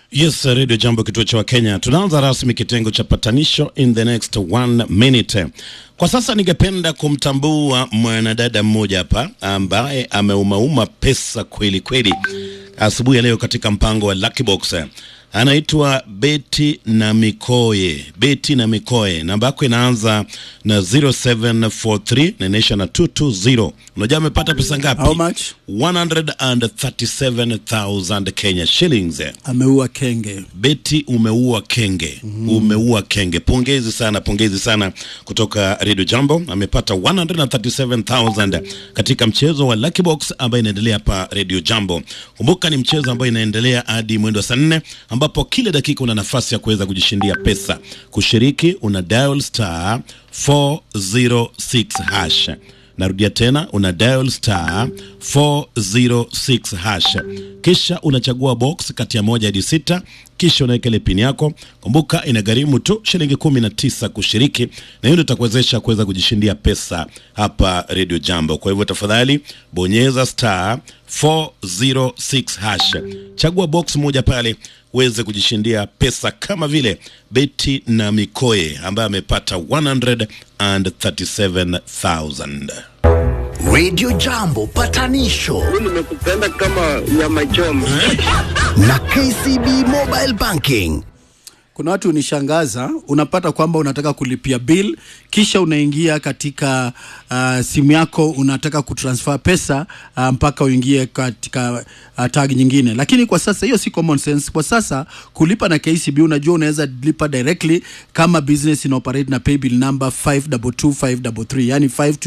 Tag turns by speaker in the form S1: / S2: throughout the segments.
S1: Yes, Radio Jambo, kituo cha Wakenya. Tunaanza rasmi kitengo cha patanisho in the next one minute. Kwa sasa ningependa kumtambua mwanadada mmoja hapa ambaye ameumauma pesa kweli kweli asubuhi ya leo katika mpango wa Lucky Box. Anaitwa Betty na Mikoye. Betty na Mikoye, namba yako inaanza na 0743 na inaisha na 220. Unajua amepata pesa ngapi?
S2: How much?
S1: 137,000 Kenya shillings.
S2: Ameua kenge.
S1: Beti, umeua kenge, umeua kenge. Pongezi sana, pongezi sana kutoka Radio Jambo. Amepata 137,000 katika mchezo wa Lucky Box ambayo inaendelea hapa Radio Jambo. Kumbuka ni mchezo ambao inaendelea hadi mwendo wa saa nne ambapo kila dakika una nafasi ya kuweza kujishindia pesa. Kushiriki una dial star 406 hash. Narudia tena una dial star 406 hash, kisha unachagua box kati ya moja hadi sita, kisha unaweka ile pini yako. Kumbuka inagharimu tu shilingi kumi na tisa kushiriki, na hiyo ndio itakuwezesha kuweza kujishindia pesa hapa Radio Jambo. Kwa hivyo tafadhali bonyeza star 406 hash, chagua box moja pale uweze kujishindia pesa kama vile Betty na Mikoye ambaye amepata 137,000.
S3: Radio Jambo patanisho
S4: nimekupenda kama nyama choma.
S3: na KCB Mobile Banking.
S2: Kuna watu unishangaza, unapata kwamba unataka kulipia bill kisha unaingia katika uh, simu yako unataka kutransfer pesa uh, mpaka uingie katika uh, tag nyingine, lakini kwa sasa hiyo si common sense. Kwa sasa kulipa na KCB, unajua unaweza lipa directly kama business ina operate na paybill number 522533 yani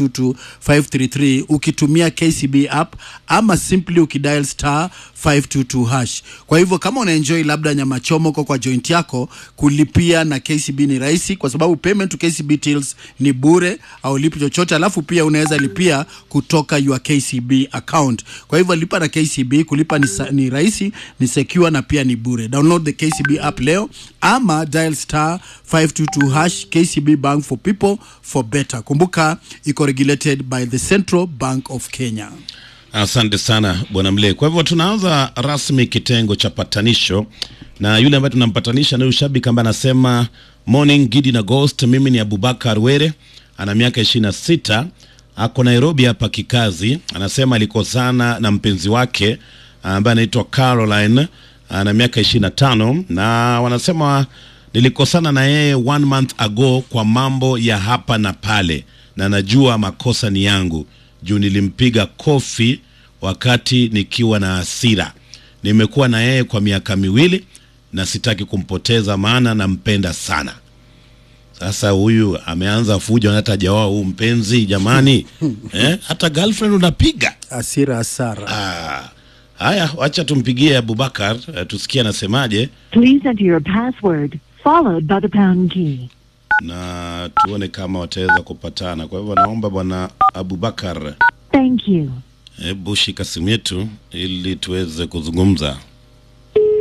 S2: 522533 ukitumia KCB app ama simply ukidial star 522 hash. Kwa hivyo kama una enjoy labda nyama chomoko kwa joint yako, kulipia na KCB ni rahisi, kwa sababu payment to KCB tills ni bure, au lipi chochote, alafu pia unaweza lipia kutoka your KCB account. Kwa hivyo lipa na KCB, kulipa ni, sa- ni rahisi, ni secure na pia ni bure. Download the KCB app leo ama dial star 522 hash. KCB Bank for people for better. Kumbuka iko regulated by the Central Bank of Kenya.
S1: Asante sana bwana Mle. Kwa hivyo tunaanza rasmi kitengo cha patanisho, na yule ambaye tunampatanisha ni ushabiki ambaye anasema morning Gidi na Ghost. Mimi ni Abubakar Were, ana miaka ishirini na sita, ako Nairobi hapa kikazi. Anasema alikosana na mpenzi wake ambaye anaitwa Caroline, ana miaka ishirini na tano, na wanasema nilikosana na yeye one month ago kwa mambo ya hapa na pale, na najua makosa ni yangu juu nilimpiga kofi wakati nikiwa na hasira. Nimekuwa na yeye kwa miaka miwili na sitaki kumpoteza, maana nampenda sana. Sasa huyu ameanza fujo na hata hajaoa huu mpenzi jamani, eh, hata girlfriend unapiga.
S2: Asira Asara.
S1: Ah, haya, wacha tumpigie Abubakar eh, tusikie anasemaje
S5: Please enter your password followed by the pound key.
S1: na tuone kama wataweza kupatana. Kwa hivyo naomba bwana Abubakar,
S5: Thank you.
S1: hebu shika simu yetu ili tuweze kuzungumza.